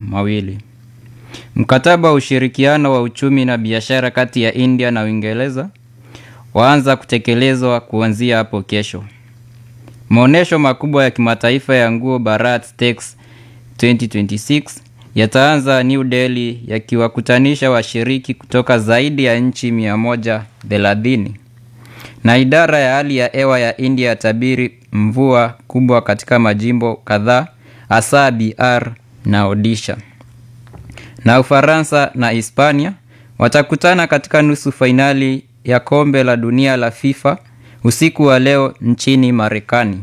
mawili. Mkataba wa ushirikiano wa uchumi na biashara kati ya India na Uingereza waanza kutekelezwa kuanzia hapo kesho. Maonyesho makubwa ya kimataifa ya nguo Bharat Tex 2026 yataanza New Delhi yakiwakutanisha washiriki kutoka zaidi ya nchi 130. Na idara ya hali ya hewa ya India yatabiri mvua kubwa katika majimbo kadhaa hasa Bihar na Odisha. Na Ufaransa na Hispania watakutana katika nusu fainali ya kombe la dunia la FIFA usiku wa leo nchini Marekani.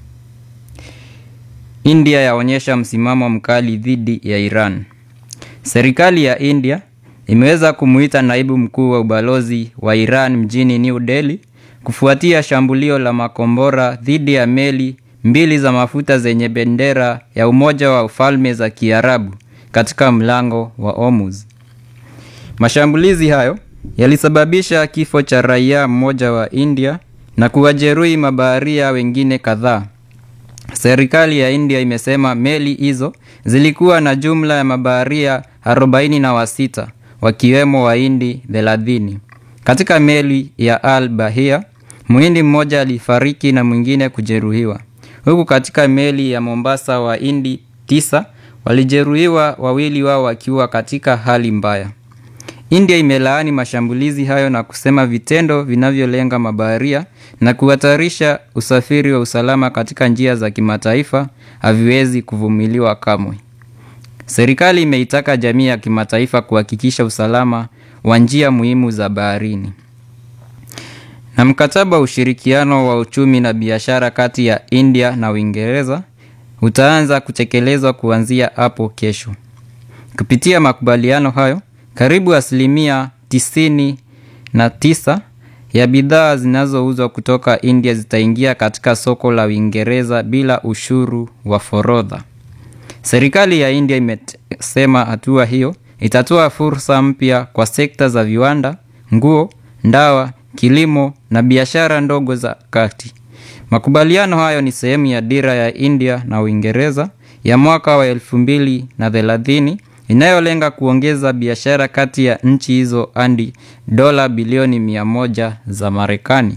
India yaonyesha msimamo mkali dhidi ya Iran. Serikali ya India imeweza kumuita naibu mkuu wa ubalozi wa Iran mjini New Delhi kufuatia shambulio la makombora dhidi ya meli mbili za mafuta zenye bendera ya Umoja wa Falme za Kiarabu katika mlango wa Hormuz. Mashambulizi hayo yalisababisha kifo cha raia mmoja wa India na kuwajeruhi mabaharia wengine kadhaa. Serikali ya India imesema meli hizo zilikuwa na jumla ya mabaharia arobaini na wasita wakiwemo Wahindi thelathini. Katika meli ya Al Bahia, Mhindi mmoja alifariki na mwingine kujeruhiwa, huku katika meli ya Mombasa Wahindi tisa walijeruhiwa, wawili wao wakiwa katika hali mbaya. India imelaani mashambulizi hayo na kusema vitendo vinavyolenga mabaharia na kuhatarisha usafiri wa usalama katika njia za kimataifa haviwezi kuvumiliwa kamwe. Serikali imeitaka jamii ya kimataifa kuhakikisha usalama wa njia muhimu za baharini. Na mkataba wa ushirikiano wa uchumi na biashara kati ya India na Uingereza utaanza kutekelezwa kuanzia hapo kesho. Kupitia makubaliano hayo, karibu asilimia tisini na tisa ya bidhaa zinazouzwa kutoka India zitaingia katika soko la Uingereza bila ushuru wa forodha. Serikali ya India imesema hatua hiyo itatoa fursa mpya kwa sekta za viwanda, nguo, dawa, kilimo na biashara ndogo za kati. Makubaliano hayo ni sehemu ya dira ya India na Uingereza ya mwaka wa elfu mbili na thelathini inayolenga kuongeza biashara kati ya nchi hizo hadi dola bilioni mia moja za Marekani.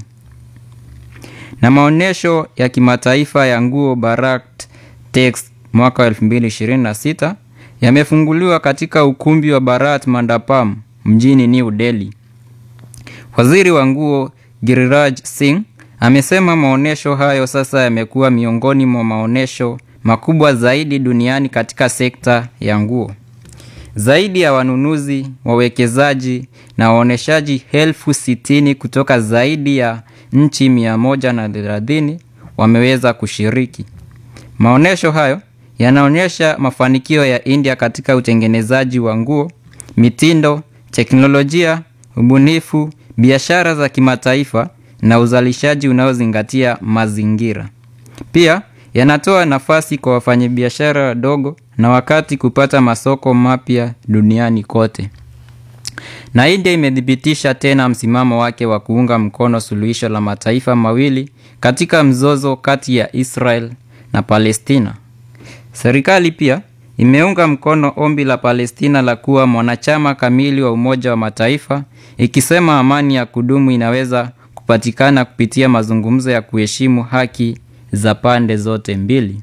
Na maonyesho ya kimataifa ya nguo Bharat Tex mwaka wa 2026 yamefunguliwa katika ukumbi wa Bharat Mandapam mjini New Delhi. Waziri wa nguo Giriraj Singh amesema maonyesho hayo sasa yamekuwa miongoni mwa maonyesho makubwa zaidi duniani katika sekta ya nguo. Zaidi ya wanunuzi, wawekezaji na waonyeshaji elfu sitini kutoka zaidi ya nchi mia moja na thelathini wameweza kushiriki. Maonyesho hayo yanaonyesha mafanikio ya India katika utengenezaji wa nguo, mitindo, teknolojia, ubunifu, biashara za kimataifa na uzalishaji unaozingatia mazingira. Pia yanatoa nafasi kwa wafanyabiashara wadogo na wakati kupata masoko mapya duniani kote. Na India imethibitisha tena msimamo wake wa kuunga mkono suluhisho la mataifa mawili katika mzozo kati ya Israel na Palestina. Serikali pia imeunga mkono ombi la Palestina la kuwa mwanachama kamili wa Umoja wa Mataifa, ikisema amani ya kudumu inaweza kupatikana kupitia mazungumzo ya kuheshimu haki za pande zote mbili.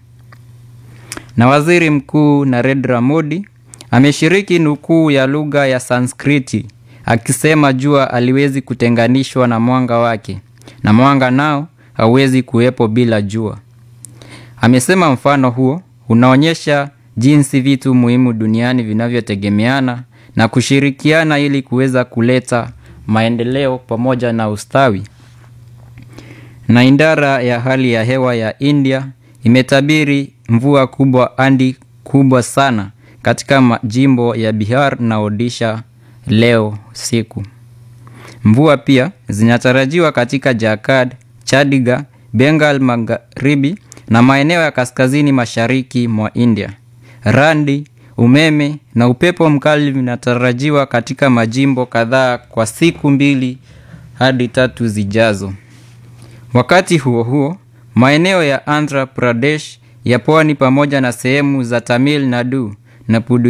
Na Waziri Mkuu Narendra Modi ameshiriki nukuu ya lugha ya Sanskriti akisema jua haliwezi kutenganishwa na mwanga wake na mwanga nao hauwezi kuwepo bila jua. Amesema mfano huo unaonyesha jinsi vitu muhimu duniani vinavyotegemeana na kushirikiana ili kuweza kuleta maendeleo pamoja na ustawi. Na idara ya hali ya hewa ya India imetabiri mvua kubwa hadi kubwa sana katika majimbo ya Bihar na Odisha leo siku. Mvua pia zinatarajiwa katika Jharkhand, Chandigarh, Bengal Magharibi na maeneo ya kaskazini mashariki mwa India. Radi, umeme na upepo mkali vinatarajiwa katika majimbo kadhaa kwa siku mbili hadi tatu zijazo. Wakati huo huo, maeneo ya Andhra Pradesh ya pwani pamoja na sehemu za Tamil Nadu na Pudu